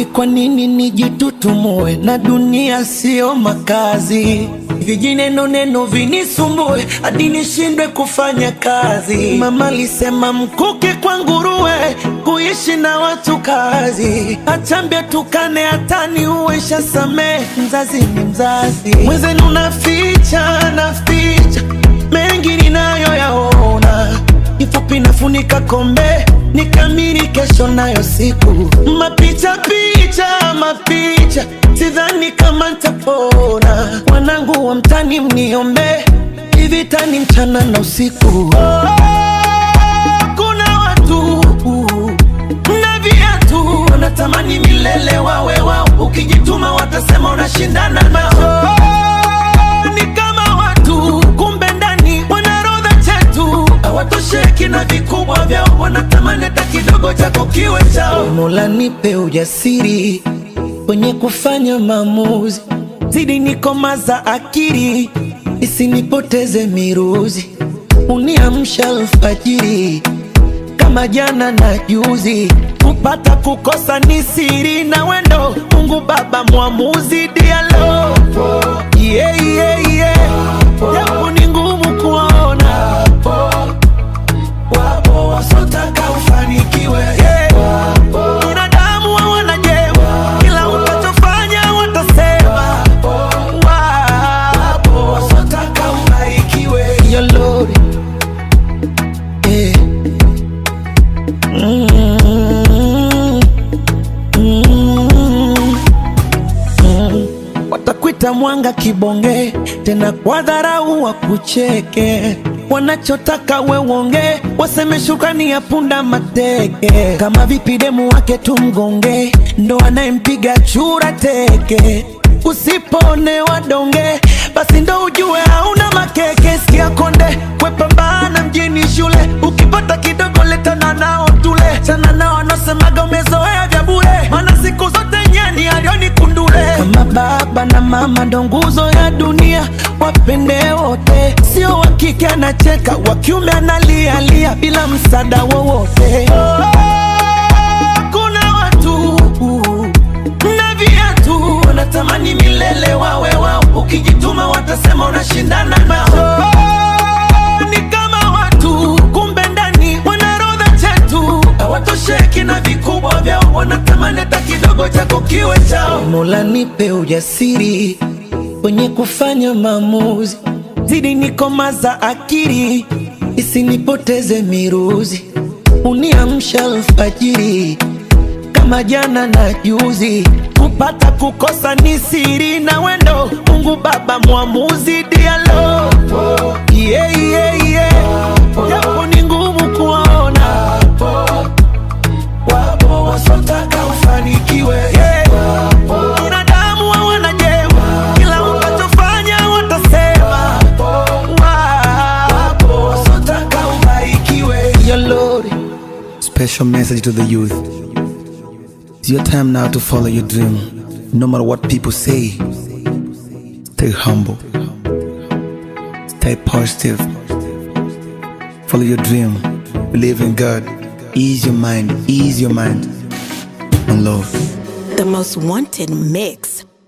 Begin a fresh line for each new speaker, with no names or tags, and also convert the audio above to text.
kwa nini nijitutumue na dunia sio makazi? Vijineno neno vinisumbue hadi nishindwe kufanya kazi. Mama alisema mkuke kwa nguruwe, kuishi na watu kazi. Achambia tukane hatani uwesha samee, mzazi ni mzazi. Mwenzenu naficha naficha mengi ninayoyaona, kifupi nafunika kombe nikamiri kesho nayo siku mapicha picha mapicha, sidhani kama ntapona. Wanangu wa mtani mniombe, ivitani mchana na usiku. Oh, kuna watu na viatu wanatamani milele wawe wao, ukijituma watasema unashindana nao. Oh, ni kama watu kumbe ndani wanarodha chetu hawatosheki na vikubwa vyao, wanatamani hata kidogo chako kiwe chao. Mola nipe ujasiri kwenye kufanya maamuzi, zidi nikomaza akili isinipoteze miruzi, uniamsha alfajiri kama jana na juzi, kupata kukosa ni siri na wendo. Mungu Baba mwamuzi, dialo yeah, yeah, yeah. Japo ni ngumu kuona, wapo wasotaka ufanikiwe yeah. Binadamu hawana jema, kila utachofanya watasema. Wapo wasotaka ubarikiwe Yo Lord, yeah. Mm, mm, mm. Watakwita mwanga kibonge, tena kwa dharau wakucheke. Wanachotaka we uonge, waseme shukrani ya punda mateke. Kama vipi demu wake tumgonge, ndo anayempiga chura teke. Usipoonewa donge, basi ndo ujue hauna makeke. Sikia konde, wepambana mjini shule, ukipata kidogo letana nao tule. Chana nao wanaosemaga umezoea vya bure, maana siku zote nyani alioni kundule. Kama baba na mama ndo nguzo ya dunia, wapende wote, sio wa kike anacheka, wa kiume analialia bila msaada wowote. Kuna watu na viatu wanatamani milele wawe wao, ukijituma watasema unashindana nao. Ni kama watu kumbe ndani wanarodha chetu, hawatosheki na vikubwa vyao, wanatamani hata kidogo chako kiwe chao. Mola nipe ujasiri kwenye kufanya maamuzi, zidi nikomaza akili isinipoteze miruzi, uniamsha alfajiri kama jana na juzi, kupata kukosa ni siri na wendo. Mungu Baba mwamuzi, dialo yeah, yeah, yeah. Japo ni ngumu kuona, wapo wasotaka ufanikiwe yeah. Binadamu hawana jema, kila utachofanya watasema. Wapo wasotaka ubarikiwe Yo Lord.
Special message to the youth. It's your time now to follow your dream. No matter what people say, stay humble, stay positive, follow your dream, believe in God, ease your mind, ease your mind, and love.
The most wanted mix